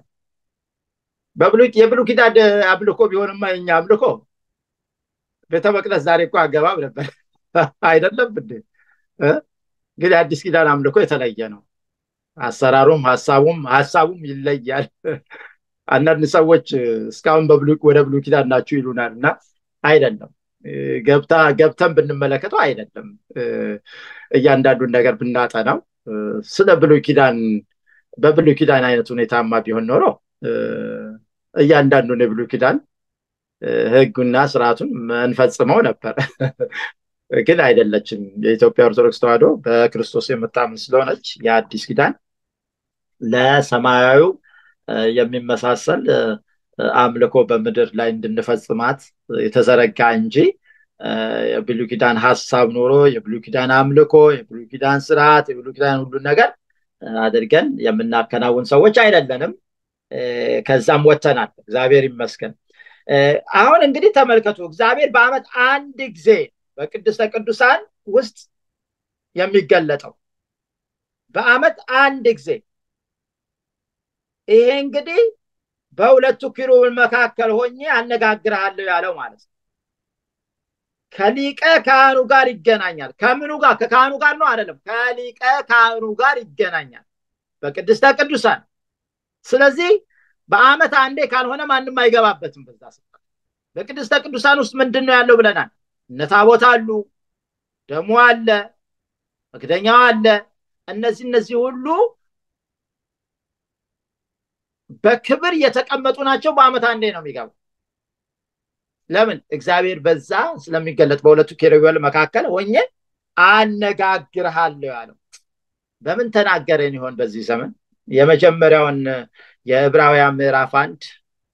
የብሉይ ኪዳን አምልኮ ቢሆንማ የኛ አምልኮ ቤተ መቅደስ ዛሬ እኮ አገባብ ነበር አይደለም እንዴ? ግን የአዲስ ኪዳን አምልኮ የተለየ ነው። አሰራሩም ሀሳቡም ሀሳቡም ይለያል። አንዳንድ ሰዎች እስካሁን ወደ ብሉይ ኪዳን ናችሁ ይሉናል እና አይደለም ገብታ ገብተን ብንመለከተው አይደለም እያንዳንዱን ነገር ብናጠናው ስለ ብሉይ ኪዳን በብሉይ ኪዳን አይነት ሁኔታማ ቢሆን ኖሮ እያንዳንዱን የብሉይ ኪዳን ህጉና ስርዓቱን እንፈጽመው ነበር። ግን አይደለችም። የኢትዮጵያ ኦርቶዶክስ ተዋሕዶ በክርስቶስ የምታምን ስለሆነች የአዲስ ኪዳን ለሰማያዊው የሚመሳሰል አምልኮ በምድር ላይ እንድንፈጽማት የተዘረጋ እንጂ የብሉይ ኪዳን ሀሳብ ኖሮ የብሉይ ኪዳን አምልኮ፣ የብሉይ ኪዳን ስርዓት፣ የብሉይ ኪዳን ሁሉን ነገር አድርገን የምናከናውን ሰዎች አይደለንም። ከዛም ወጥተናል። እግዚአብሔር ይመስገን። አሁን እንግዲህ ተመልከቱ፣ እግዚአብሔር በዓመት አንድ ጊዜ በቅድስተ ቅዱሳን ውስጥ የሚገለጠው በዓመት አንድ ጊዜ ይሄ እንግዲህ በሁለቱ ኪሩቤል መካከል ሆኜ አነጋግርሃለሁ ያለው ማለት ነው። ከሊቀ ካህኑ ጋር ይገናኛል። ከምኑ ጋር? ከካህኑ ጋር ነው አይደለም፣ ከሊቀ ካህኑ ጋር ይገናኛል በቅድስተ ቅዱሳን። ስለዚህ በአመት አንዴ ካልሆነ ማንም አይገባበትም በዛ ስፍራ። በቅድስተ ቅዱሳን ውስጥ ምንድን ነው ያለው ብለናል። እነ ታቦት አሉ፣ ደሙ አለ፣ መክደኛው አለ። እነዚህ እነዚህ ሁሉ በክብር የተቀመጡ ናቸው። በአመት አንዴ ነው የሚገቡ። ለምን? እግዚአብሔር በዛ ስለሚገለጥ በሁለቱ ኪሩቤል መካከል ሆኜ አነጋግርሃለሁ ያለው። በምን ተናገረን ይሆን በዚህ ዘመን? የመጀመሪያውን የዕብራውያን ምዕራፍ አንድ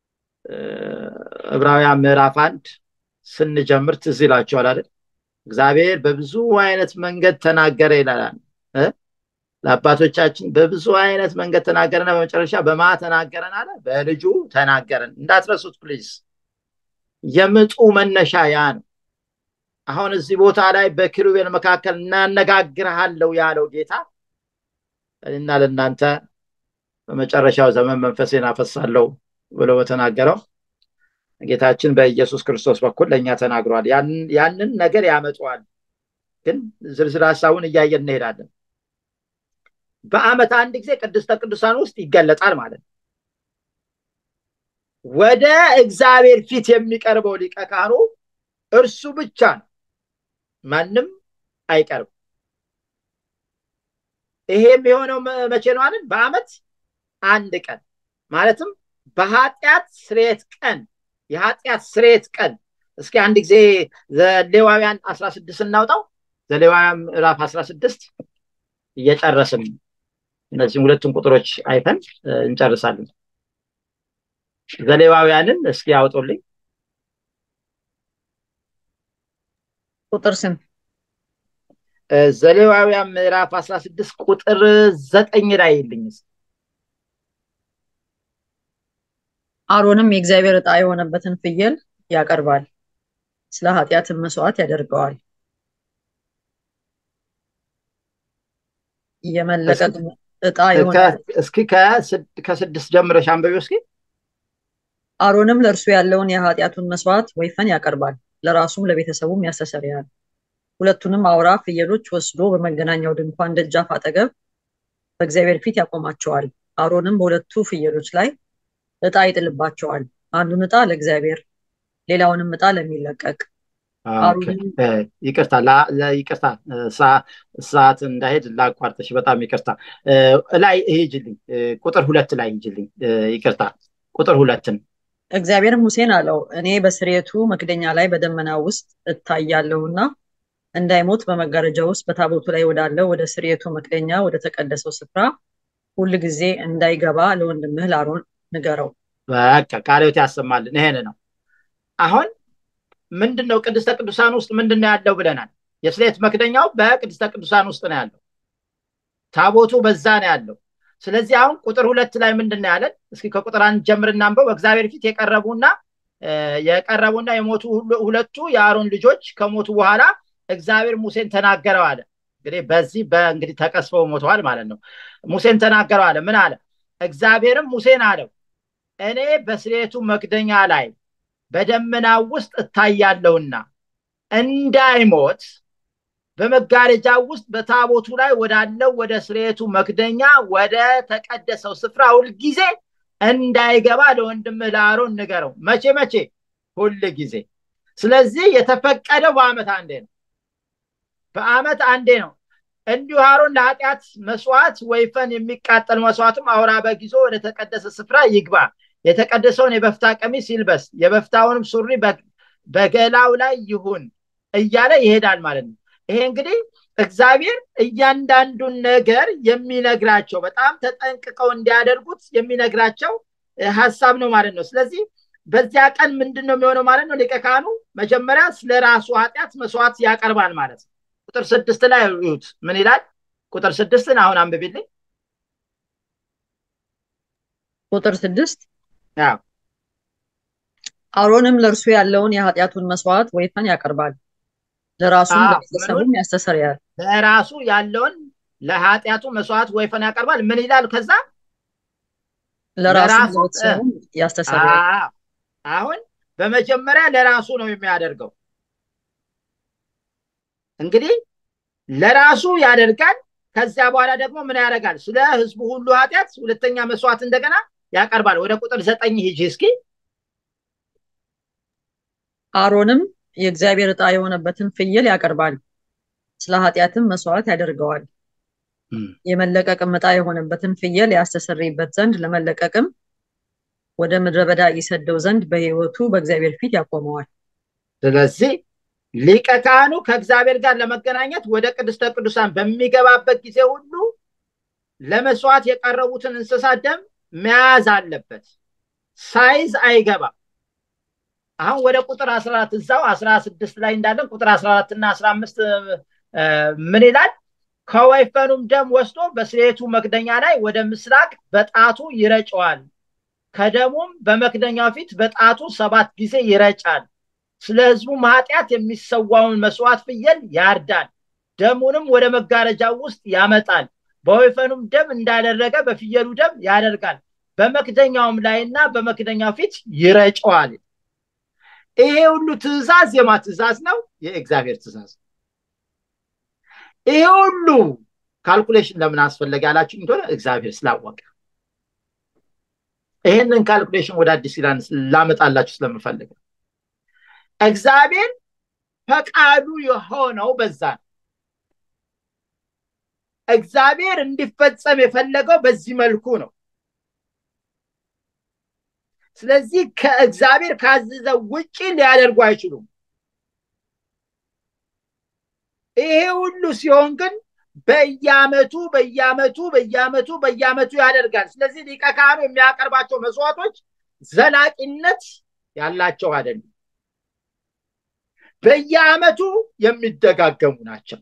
ዕብራውያን ምዕራፍ አንድ ስንጀምር ትዝ ይላቸዋል አይደል? እግዚአብሔር በብዙ አይነት መንገድ ተናገረ ይላል። ለአባቶቻችን በብዙ አይነት መንገድ ተናገረና በመጨረሻ በማ ተናገረን አለ? በልጁ ተናገረን። እንዳትረሱት ፕሊዝ። የምጡ መነሻ ያ ነው። አሁን እዚህ ቦታ ላይ በኪሩቤል መካከል እናነጋግርሃለሁ ያለው ጌታ እና ለእናንተ በመጨረሻው ዘመን መንፈሴን አፈሳለሁ ብሎ በተናገረው ጌታችን በኢየሱስ ክርስቶስ በኩል ለእኛ ተናግሯል። ያንን ነገር ያመጣዋል። ግን ዝርዝር ሀሳቡን እያየን እንሄዳለን። በአመት አንድ ጊዜ ቅድስተ ቅዱሳን ውስጥ ይገለጣል ማለት ነው። ወደ እግዚአብሔር ፊት የሚቀርበው ሊቀ ካህኑ እርሱ ብቻ ነው። ማንም አይቀርም። ይሄ የሚሆነው መቼ ነው አለን? በአመት አንድ ቀን ማለትም በኃጢአት ስርየት ቀን የኃጢአት ስርየት ቀን። እስኪ አንድ ጊዜ ዘሌዋውያን አስራ ስድስት እናውጣው። ዘሌዋውያን ምዕራፍ አስራ ስድስት እየጨረስን እነዚህም ሁለቱን ቁጥሮች አይተን እንጨርሳለን። ዘሌዋውያንን እስኪ ያውጡልኝ። ቁጥር ስም ዘሌዋውያን ምዕራፍ አስራ ስድስት ቁጥር ዘጠኝ ላይ ይልኝ አሮንም የእግዚአብሔር ዕጣ የሆነበትን ፍየል ያቀርባል፣ ስለ ኃጢአትን መስዋዕት ያደርገዋል። የመለቀቅ ዕጣ የሆነ እስኪ ከስድስት ጀምረሽ አንበቢው እስኪ። አሮንም ለእርሱ ያለውን የኃጢአቱን መስዋዕት ወይፈን ያቀርባል፣ ለራሱም ለቤተሰቡም ያስተሰርያል። ሁለቱንም አውራ ፍየሎች ወስዶ በመገናኛው ድንኳን ደጃፍ አጠገብ በእግዚአብሔር ፊት ያቆማቸዋል። አሮንም በሁለቱ ፍየሎች ላይ ዕጣ ይጥልባቸዋል። አንዱን ዕጣ ለእግዚአብሔር፣ ሌላውንም ዕጣ ለሚለቀቅ። ይቅርታ ይቅርታ፣ ሰዓት እንዳሄድ ላቋርጥሽ። በጣም ይቅርታ። ላይ ሂጅልኝ፣ ቁጥር ሁለት ላይ ሂጅልኝ። ይቅርታ፣ ቁጥር ሁለትን እግዚአብሔር ሙሴን አለው፣ እኔ በስርየቱ መክደኛ ላይ በደመና ውስጥ እታያለሁና እንዳይሞት በመጋረጃ ውስጥ በታቦቱ ላይ ወዳለው ወደ ስርየቱ መክደኛ ወደ ተቀደሰው ስፍራ ሁል ጊዜ እንዳይገባ ለወንድምህ ለአሮን ንገረው። በቃ ቃልዮት ያሰማልን። ይሄን ነው አሁን ምንድን ነው ቅድስተ ቅዱሳን ውስጥ ምንድን ነው ያለው ብለናል። የስርየት መክደኛው በቅድስተ ቅዱሳን ውስጥ ነው ያለው። ታቦቱ በዛ ነው ያለው። ስለዚህ አሁን ቁጥር ሁለት ላይ ምንድን ነው ያለን? እስኪ ከቁጥር አንድ ጀምር እናንበው። በእግዚአብሔር ፊት የቀረቡና የቀረቡና የሞቱ ሁለቱ የአሮን ልጆች ከሞቱ በኋላ እግዚአብሔር ሙሴን ተናገረው አለ። እንግዲህ በዚህ በእንግዲህ ተቀስፈው ሞተዋል ማለት ነው። ሙሴን ተናገረው አለ። ምን አለ? እግዚአብሔርም ሙሴን አለው እኔ በስርየቱ መክደኛ ላይ በደመና ውስጥ እታያለሁና እንዳይሞት በመጋረጃ ውስጥ በታቦቱ ላይ ወዳለው ወደ ስርየቱ መክደኛ ወደ ተቀደሰው ስፍራ ሁልጊዜ እንዳይገባ ለወንድምህ ለአሮን ንገረው። መቼ መቼ? ሁል ጊዜ። ስለዚህ የተፈቀደው በአመት አንዴ ነው። በአመት አንዴ ነው። እንዲሁ አሮን ለኃጢአት መስዋዕት ወይፈን የሚቃጠል መስዋዕትም አውራ በግ ይዞ ወደ ተቀደሰ ስፍራ ይግባ። የተቀደሰውን የበፍታ ቀሚስ ይልበስ፣ የበፍታውንም ሱሪ በገላው ላይ ይሁን እያለ ይሄዳል ማለት ነው። ይሄ እንግዲህ እግዚአብሔር እያንዳንዱን ነገር የሚነግራቸው በጣም ተጠንቅቀው እንዲያደርጉት የሚነግራቸው ሀሳብ ነው ማለት ነው። ስለዚህ በዚያ ቀን ምንድን ነው የሚሆነው ማለት ነው? ሊቀ ካህኑ መጀመሪያ ስለ ራሱ ኃጢአት መስዋዕት ያቀርባል ማለት ነው። ቁጥር ስድስት ላይ እዩት ምን ይላል? ቁጥር ስድስትን አሁን አንብቢልኝ። ቁጥር ስድስት አሮንም ለእርሱ ያለውን የኃጢአቱን መስዋዕት ወይፈን ያቀርባል፣ ለራሱም ለቤተሰቡም ያስተሰርያል። ለራሱ ያለውን ለኃጢአቱ መስዋዕት ወይፈን ያቀርባል። ምን ይላል ከዛ? ለራሱ ለራሱ ለቤተሰቡም ያስተሰርያል። አዎ፣ አሁን በመጀመሪያ ለራሱ ነው የሚያደርገው። እንግዲህ ለራሱ ያደርጋል። ከዚያ በኋላ ደግሞ ምን ያደርጋል? ስለ ህዝቡ ሁሉ ኃጢአት ሁለተኛ መስዋዕት እንደገና ያቀርባል። ወደ ቁጥር ዘጠኝ ሂጂ እስኪ። አሮንም የእግዚአብሔር ዕጣ የሆነበትን ፍየል ያቀርባል፣ ስለ ኃጢአትም መስዋዕት ያደርገዋል። የመለቀቅም ዕጣ የሆነበትን ፍየል ያስተሰርይበት ዘንድ ለመለቀቅም ወደ ምድረ በዳ ይሰደው ዘንድ በሕይወቱ በእግዚአብሔር ፊት ያቆመዋል። ስለዚህ ሊቀ ካህኑ ከእግዚአብሔር ጋር ለመገናኘት ወደ ቅድስተ ቅዱሳን በሚገባበት ጊዜ ሁሉ ለመስዋዕት የቀረቡትን እንስሳት ደም መያዝ አለበት። ሳይዝ አይገባም። አሁን ወደ ቁጥር አስራ አራት እዛው አስራ ስድስት ላይ እንዳለን ቁጥር አስራ አራት እና አስራ አምስት ምን ይላል? ከወይፈኑም ደም ወስዶ በስርየቱ መክደኛ ላይ ወደ ምስራቅ በጣቱ ይረጨዋል። ከደሙም በመክደኛው ፊት በጣቱ ሰባት ጊዜ ይረጫል። ስለ ሕዝቡም ኃጢአት የሚሰዋውን መስዋዕት ፍየል ያርዳል። ደሙንም ወደ መጋረጃው ውስጥ ያመጣል። በወይፈኑም ደም እንዳደረገ በፍየሉ ደም ያደርጋል። በመክደኛውም ላይና በመክደኛው ፊት ይረጨዋል። ይሄ ሁሉ ትእዛዝ የማ ትእዛዝ ነው? የእግዚአብሔር ትእዛዝ። ይሄ ሁሉ ካልኩሌሽን ለምን አስፈለገ ያላችሁ እንደሆነ እግዚአብሔር ስላወቀ ይህንን ካልኩሌሽን ወደ አዲስ ኪዳን ላመጣላችሁ ስለምፈልግ እግዚአብሔር ፈቃዱ የሆነው በዛ ነው። እግዚአብሔር እንዲፈጸም የፈለገው በዚህ መልኩ ነው። ስለዚህ ከእግዚአብሔር ካዘዘው ውጪ ሊያደርጉ አይችሉም። ይሄ ሁሉ ሲሆን ግን በየአመቱ በየአመቱ በየአመቱ በየአመቱ ያደርጋል። ስለዚህ ሊቀ ካህኑ የሚያቀርባቸው መስዋዕቶች ዘላቂነት ያላቸው አይደሉም። በየአመቱ የሚደጋገሙ ናቸው።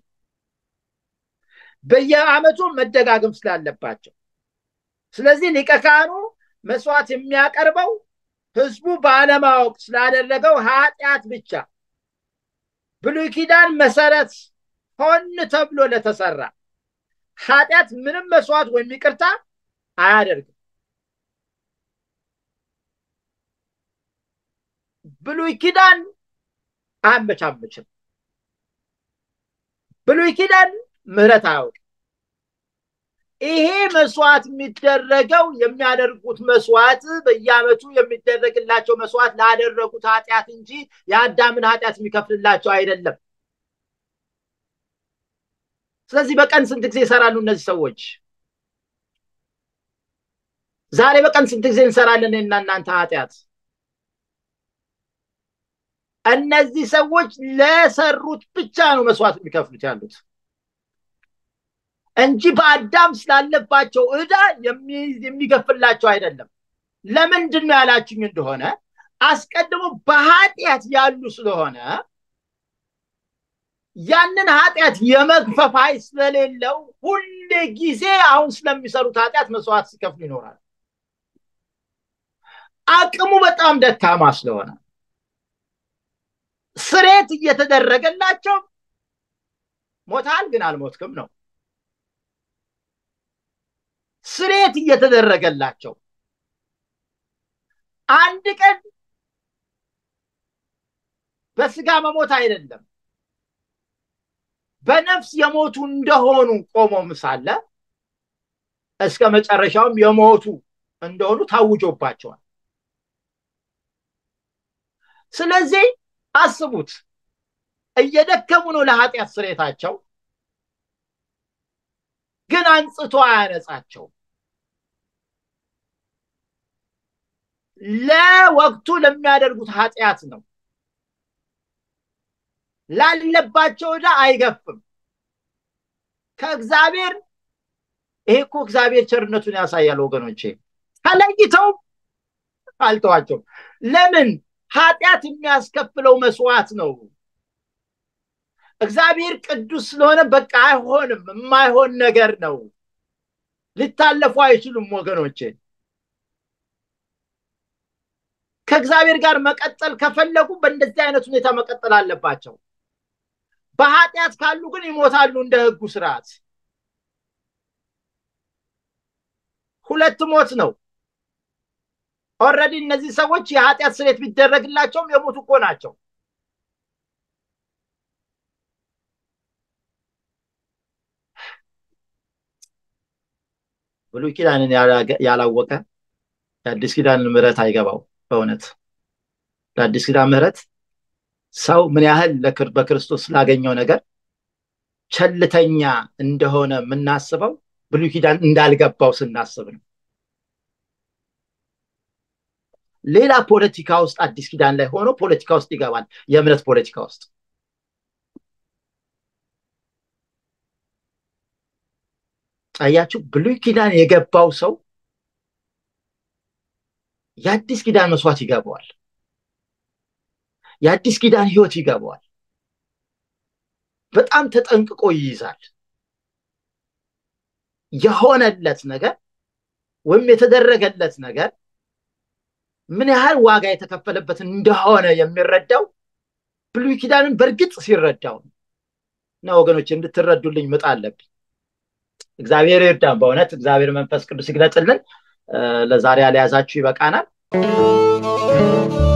በየአመቱ መደጋገም ስላለባቸው ስለዚህ ሊቀ ካህኑ መስዋዕት የሚያቀርበው ህዝቡ ባለማወቅ ስላደረገው ኃጢአት ብቻ ብሉይ ኪዳን መሰረት ሆን ተብሎ ለተሰራ ኃጢአት ምንም መስዋዕት ወይም ይቅርታ አያደርግም። ብሉይ ኪዳን አያመቻመችም። ብሉይ ኪዳን ምህረት አያውቅም። ይሄ መስዋዕት የሚደረገው የሚያደርጉት መስዋዕት በየአመቱ የሚደረግላቸው መስዋዕት ላደረጉት ኃጢአት እንጂ የአዳምን ኃጢአት የሚከፍልላቸው አይደለም። ስለዚህ በቀን ስንት ጊዜ ይሰራሉ እነዚህ ሰዎች? ዛሬ በቀን ስንት ጊዜ እንሰራለን እና እናንተ ኃጢአት? እነዚህ ሰዎች ለሰሩት ብቻ ነው መስዋዕት የሚከፍሉት ያሉት እንጂ በአዳም ስላለባቸው ዕዳ የሚገፍላቸው አይደለም። ለምንድን ነው ያላችሁኝ እንደሆነ አስቀድሞ በኃጢአት ያሉ ስለሆነ ያንን ኃጢአት የመግፈፍ ኃይል ስለሌለው ሁሌ ጊዜ አሁን ስለሚሰሩት ኃጢአት መስዋዕት ሲከፍሉ ይኖራል። አቅሙ በጣም ደካማ ስለሆነ ስሬት እየተደረገላቸው ሞታል ግን አልሞትክም ነው። ስሬት እየተደረገላቸው አንድ ቀን በስጋ መሞት አይደለም በነፍስ የሞቱ እንደሆኑ ቆሞም ሳለ እስከ መጨረሻውም የሞቱ እንደሆኑ ታውጆባቸዋል። ስለዚህ አስቡት፣ እየደከሙ ነው ለኃጢአት ስሬታቸው፣ ግን አንጽቶ አያነጻቸው። ለወቅቱ ለሚያደርጉት ኃጢአት ነው። ላለባቸው ዕዳ አይገፍም። ከእግዚአብሔር ይሄ እኮ እግዚአብሔር ቸርነቱን ያሳያል ወገኖቼ። ተለይተው አልተዋቸውም። ለምን? ኃጢአት የሚያስከፍለው መስዋዕት ነው። እግዚአብሔር ቅዱስ ስለሆነ በቃ አይሆንም፣ የማይሆን ነገር ነው። ሊታለፉ አይችሉም ወገኖቼ። ከእግዚአብሔር ጋር መቀጠል ከፈለጉ በእንደዚህ አይነት ሁኔታ መቀጠል አለባቸው። በኃጢአት ካሉ ግን ይሞታሉ እንደ ሕጉ ስርዓት። ሁለት ሞት ነው። ኦልሬዲ እነዚህ ሰዎች የኃጢአት ስሬት ቢደረግላቸውም የሞቱ እኮ ናቸው። ብሉይ ኪዳንን ያላወቀ የአዲስ ኪዳንን ምሕረት አይገባው። በእውነት ለአዲስ ኪዳን ምሕረት ሰው ምን ያህል በክርስቶስ ስላገኘው ነገር ቸልተኛ እንደሆነ የምናስበው ብሉይ ኪዳን እንዳልገባው ስናስብ ነው። ሌላ ፖለቲካ ውስጥ አዲስ ኪዳን ላይ ሆኖ ፖለቲካ ውስጥ ይገባል። የእምነት ፖለቲካ ውስጥ አያችሁ። ብሉይ ኪዳን የገባው ሰው የአዲስ ኪዳን መስዋዕት ይገባዋል። የአዲስ ኪዳን ህይወት ይገባዋል። በጣም ተጠንቅቆ ይይዛል። የሆነለት ነገር ወይም የተደረገለት ነገር ምን ያህል ዋጋ የተከፈለበት እንደሆነ የሚረዳው ብሉይ ኪዳንን በእርግጥ ሲረዳው ነው። እና ወገኖች እንድትረዱልኝ ምጥ አለብኝ። እግዚአብሔር ይርዳን። በእውነት እግዚአብሔር መንፈስ ቅዱስ ይግለጥልን። ለዛሬ ያልያዛችሁ ይበቃናል።